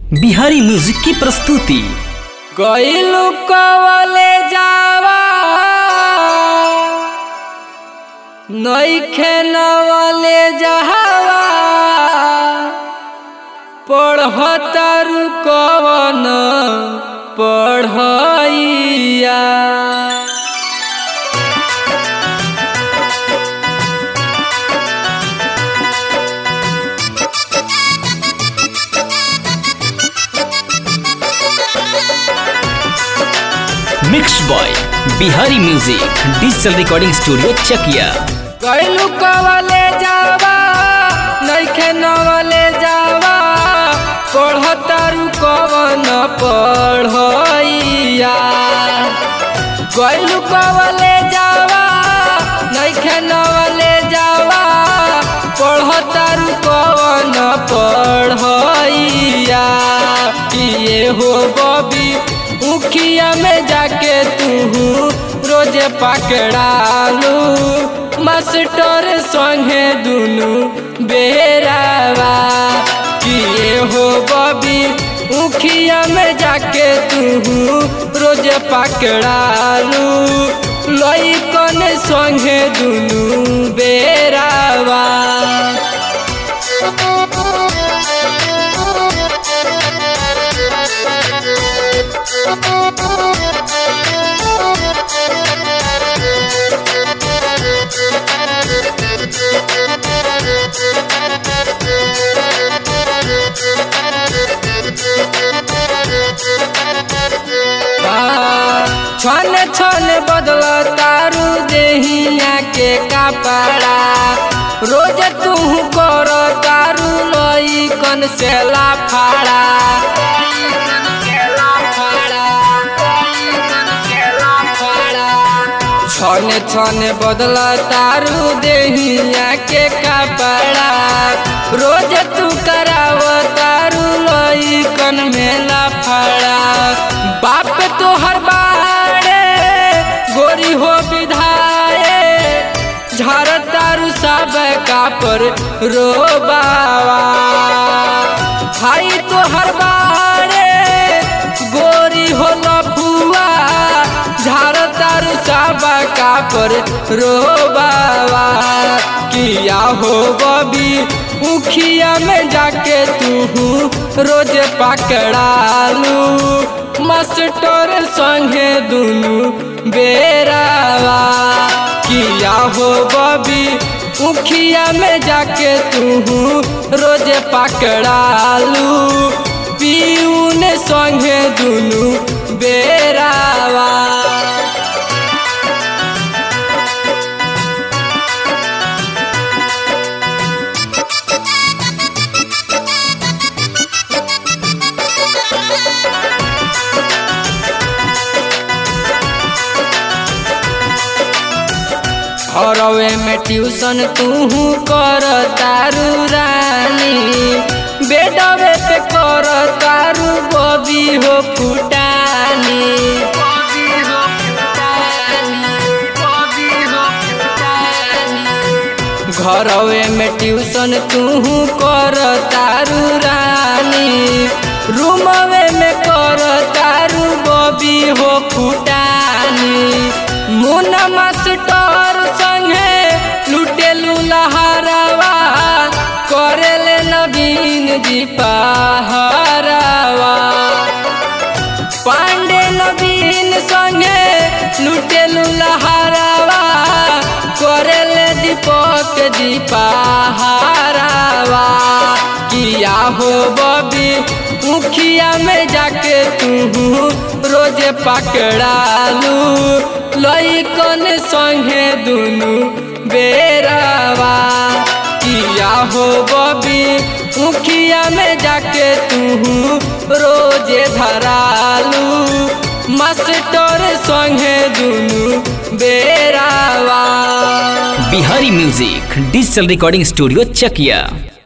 Bihari music की प्रस्तुति गईलू कवले जावा नईखे नवले जहावा पढ़तारू कवन पढ़ैया mix by Bihari music digital recording studio Chakia गईलू कवले जावा नईखे नवले जावा पढ़तारू कवन पढ़ैया गईलू कवले जावा नईखे नवले जावा पढ़तारू कवन पढ़ैया किए हो बबी उखिया में जाके तू रोजे पकड़ालू मास्टर संगे दुनू बेरावा किए हो बबी उखिया में जाके तू रोजे पकड़ालू लइकन संगे दुनू बेरावा छन छन बदल तारू देहिया के कपड़ा रोज तू कर तारू लइकन से लाफाड़ा छन छन बदल तारू देहिया के कपड़ा रोज तू कराव तारू लइकन में लाफाड़ा बाप तो हर बारे गोरी हो विधाए झारतारू सब का पर रो बाबा भाई तो हर बारे गोरी हो लफुआ झारतारू सब का पर रो बाबा किया हो बबी उखिया में जाके तू रोज पकड़ालू मास्टर संगे दुनू बेरावा किया हो बबी उखिया में जाके तू रोज पकड़ालू पीऊन संगे दुनू बेरावा घरवे में ट्यूशन तू कर तारू रानी बेडवे पे कर तारू बबी हो फुटानी घरवे में ट्यूशन तू कर तारू रानी रूमवे में कर तारू बबी हो फुटानी मुना मास्टर संगे लुटेलू लहरावा करेले नवीन जी पहरावा पांडे नवीन संगे लुटेलू लहरावा करेले दीपक जी पहरावा किया हो बबी मुखिया में जाके तू रोज पकड़ालू लइकन संगे दुनू बेरावा किया हो बबी मुखिया में जाके तू रोजे धरालू मास्टर संगे दुनू बेरावा Bihari music digital recording studio चकिया